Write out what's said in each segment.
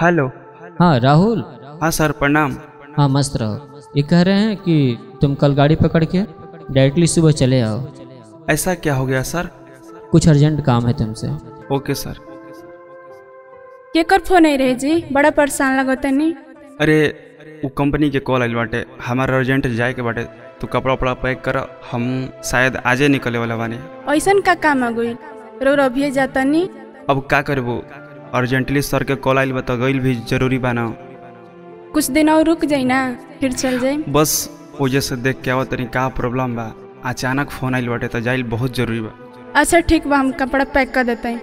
hello हाँ राहुल हाँ सर प्रणाम हाँ मस्त रहो ये कह रहे हैं कि तुम कल गाड़ी पकड़ के डायरेक्टली सुबह चले आओ ऐसा क्या हो गया सर कुछ अर्जेंट काम है तुमसे ओके सर केकर फोन आई रहे जी बड़ा परेशान लगतनी अरे वो कंपनी के कॉल आइल बाटे हमारा अर्जेंट जाए के बाटे तू कपड़ा उपड़ा पैक कर हम शायद आजे निकले वाला बानी ऐसन का काम आ गई रो अभिये जातनी अब का करबू अर्जेंटली सर के कॉल आइल बा तो गइल भी जरूरी बा ना कुछ दिन और रुक जाई ना फिर चल जाई बस वजह से देख के आवत तनी का प्रॉब्लम बा अचानक फोन आइल बाटे तो जाइल बहुत जरूरी बा अच्छा ठीक बा हम कपड़ा पैक कर देते हैं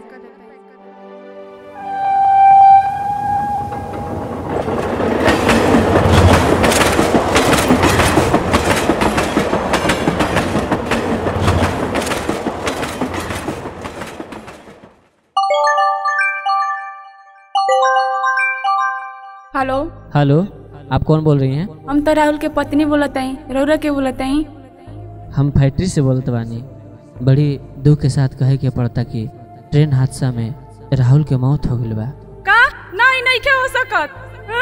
हेलो हेलो आप कौन बोल रही हैं हम तो राहुल के पत्नी बोलत हई रौरा के बोलत हई हम फैक्ट्री से बोलते बानी बड़ी दुख के साथ कहे के पड़ता कि ट्रेन हादसा में राहुल के मौत हो गई बा का नहीं नहीं क्या हो सकत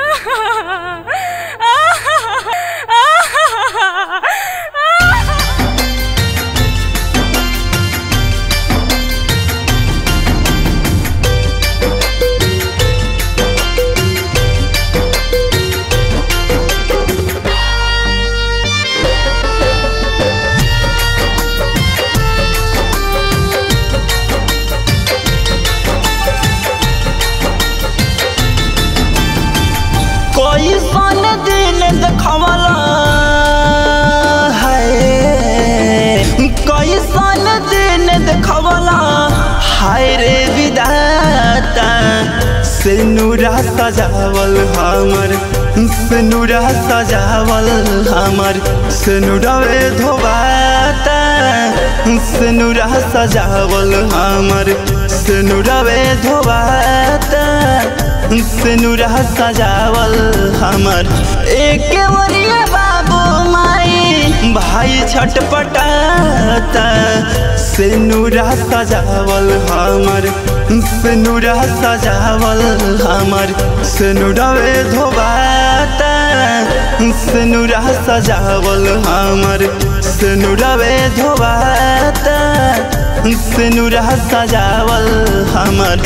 कोई सन दिन देखवला है कोई सन दिन देखवला हाय रे विदाता सिनुरा सजावल हमर सिनुरा सजावल हमर सिनुरवे धोबाता सिनुरा सजावल हमर सिनुरवे धोबाता सिनुरा सजावल हमर एक वरिया बाबू माई भाई छटपटाता सिनुरा सजावल हमर सिनुरा सजावल हमर सिनुरवे धोबाता सिनुरा सजावल हमर सिनुरवे धोबाता सिनुरा सजावल हमर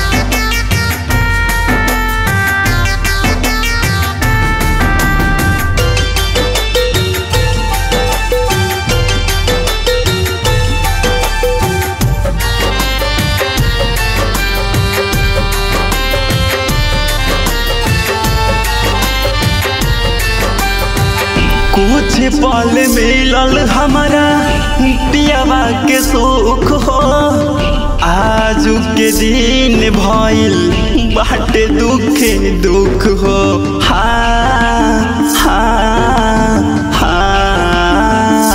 कुछ पल मिलल हमारा पियावा के सुख हो आज के दिन भइल बाटे दुखे दुख हो हाँ हाँ हाँ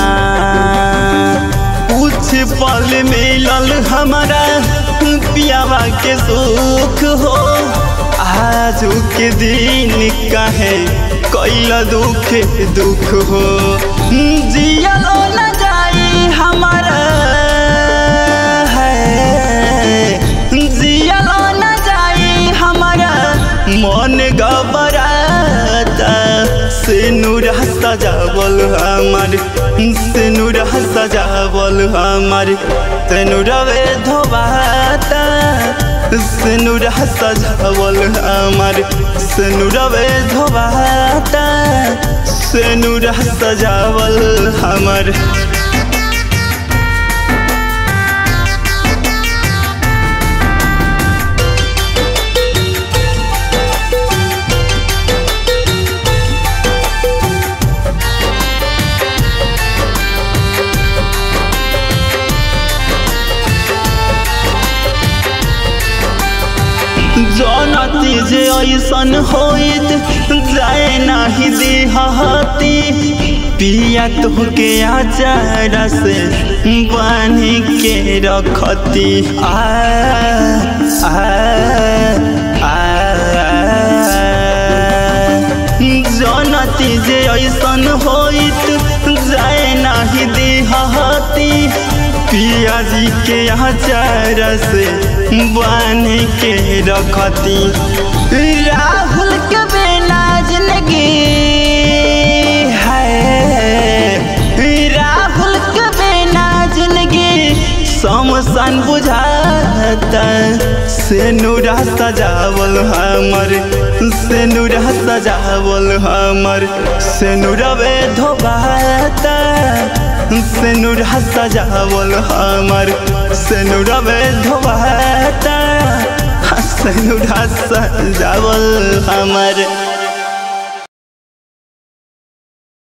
कुछ पल मिलल हमारा पियावा के सुख हो आज के दिन कहे कैल दुख दुख हो जियलो न जाई हमारा है जियलो न जाई हमारा मन घबराता सिनुरा सजावल हमार सिनुरा सजावल हमार सिनुरवे धोबाता सिनुरा सजावल हमार सिनुरवे धोबाता सिनुरा सजावल हमार जनती जे ऐसन होइत जाए नाही देहती पिया तोहके आचार से बानी के रखती आ आ आ जनती जे ऐसन होइत जाए नाही देहती पियाजी के आचार से बांध के रखती राहुल के बिना जिंदगी है राहुल के बिना जिंदगी समसन बुझाता से नूरा सजावल हमर से नूरा सजावल हमर से नूरवे धोबाता से नूरा सजावल हमर से नूरवे धोबाता से नूरा सजावल हमर